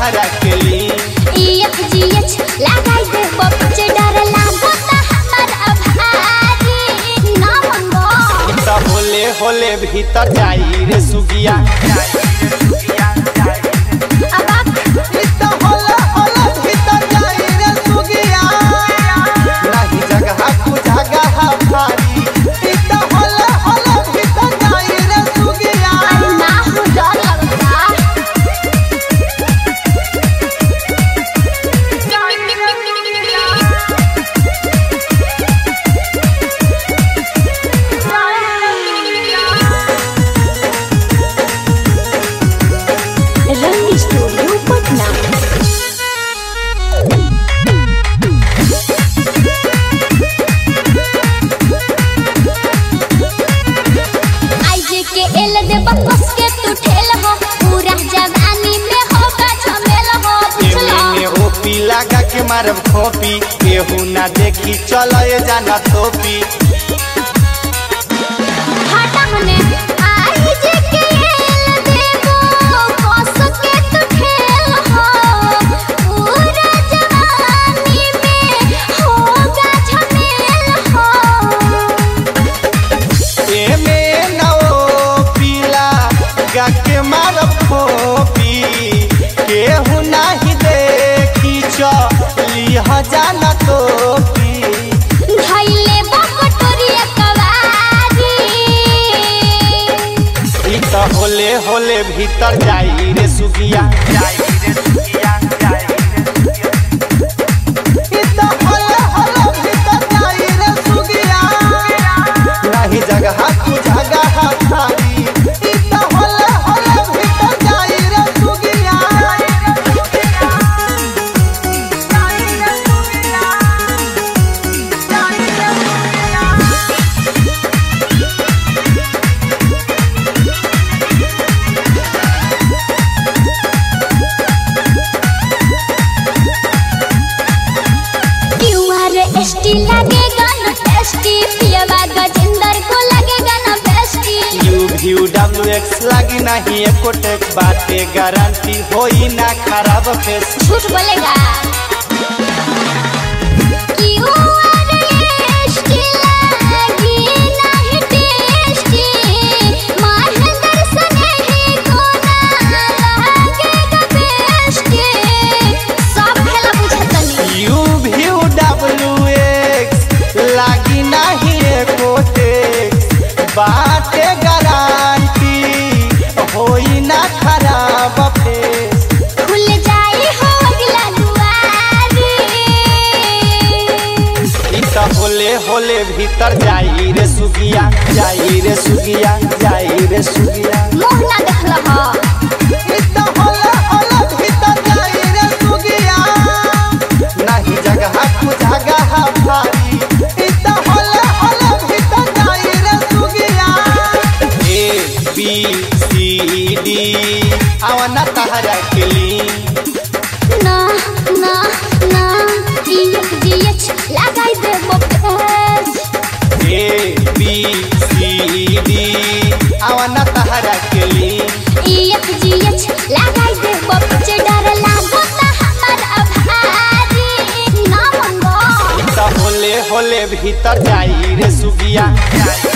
तहरा के ली EFGH लगाई दे बच्चे डर लागो ता हमर अभारी ना मंगो त होले होले भीतर जाई रे सुगिया अबाक नाही जगह कु जगह भारी अरे ना हो डर लगता रंग स्टूडियो पटना आईजे के एल दे बकस के तू ठेल हो पूरा जवानी में होगा झमेल हो बुझलो एमे ओपी लगा के मारब खोपी केहू ना देखी चल जाना तोपी हटा मने आईजे के एल देबो बकस के तू ठेल हो पूरा जवानी में होगा झमेल हो एमे ना ओपी लगा के मारब खोपी केहू नाही देखी चली जाना तोपी धइले बकटोरिया कवारी ई त होले होले भीतर जाई रे सुगिया जाई रे सुगिया जाई रे सुगिया नाही जगह कु जगह भारी क्यूआर एसटी लगेगा न टेस्टी पियवा गजेंद्र को लगेगा न bestie you view W X लागी नहीं एको टेक बाटे गारंटी होई ना खराब फेस झूठ बोलेगा क्यूआर एसटी लगी नहीं टेस्टी महेंद्र सने ही को ना लगेगा बेस्टी सब खेला बुझतनी यू व्यू डब्ल्यू एक्स लागी नहीं एको टेक बाटे गारंटी होई ना खराब फेस खुल जाई हो अगला दुआरी ई त होले होले भीतर जाई रे सुगिया जाई रे सुगिया जाई रे सुगिया मुंह ना देखल ह नहीं जगह कु जगह भारी ए बी सी डी आवाना तहरा के ली ना ना ना जीएच जीएच लगाई दे बपेस ए बी सी डी आवाना तहरा के ली ईएफ जीएच लगाई दे बच्चे डर लागो ता हमर अभारी ना मंगो त होले होले भीतर जाई रे सुगिया